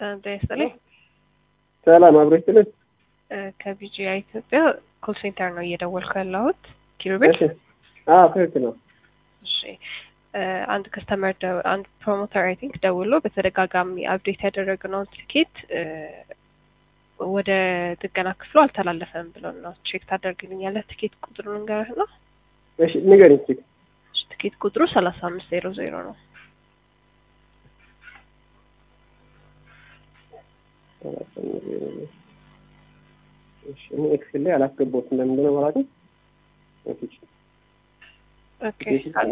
ጤና ይስጥልኝ። ሰላም አብሮ ይስጥልኝ። ከቢጂአይ ኢትዮጵያ ኮል ሴንተር ነው እየደወልኩ ያለሁት። ኪሩቤል እሺ። አዎ ትክክል ነው። እሺ አንድ ከስተመር አንድ ፕሮሞተር አይ ቲንክ ደውሎ በተደጋጋሚ አፕዴት ያደረግነውን ትኬት ወደ ጥገና ክፍሉ አልተላለፈም ብሎ ነው። ቼክ ታደርግልኛለህ? ትኬት ቁጥሩ ንገረህ ነው። እሺ ንገሪኝ እስኪ። እሺ፣ ትኬት ቁጥሩ ሰላሳ አምስት ዜሮ ዜሮ ነው። እሺ እኔ ኤክሴል ላይ አላስገባሁትም ለምንድን ነው ማለት ነው? ኦኬ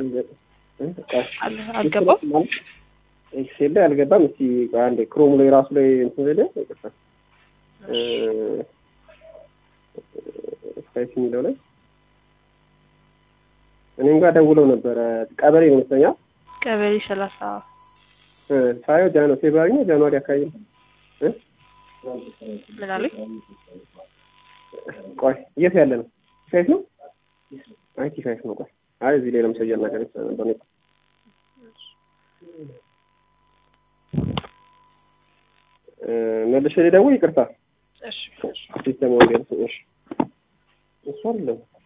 አል- አልገባም። ኤክሴል ላይ አልገባም። እስቲ ቆይ አንዴ ክሮም ላይ ራሱ ላይ እንትን ሄደ ስፓይስ የሚለው ላይ እኔም ጋር ደውለው ነበረ። ቀበሌ ይመስለኛል ቀበሌ ሰላሳ ሳየው ጃኖ ፌብሩዋሪ ነው ጃንዋሪ አካባቢ ነው እ ምን አሉኝ? ቆይ የት ያለ ነው? ፋይፍ ነው? አይ ቲ ፋይፍ ነው። ቆይ አይ እዚህ ላይ ለምሳሌ ነገር ነበር ነው መልሼ ልደውል። ይቅርታ እሺ ሲስተም ወንጌል እሺ እሱ አይደለም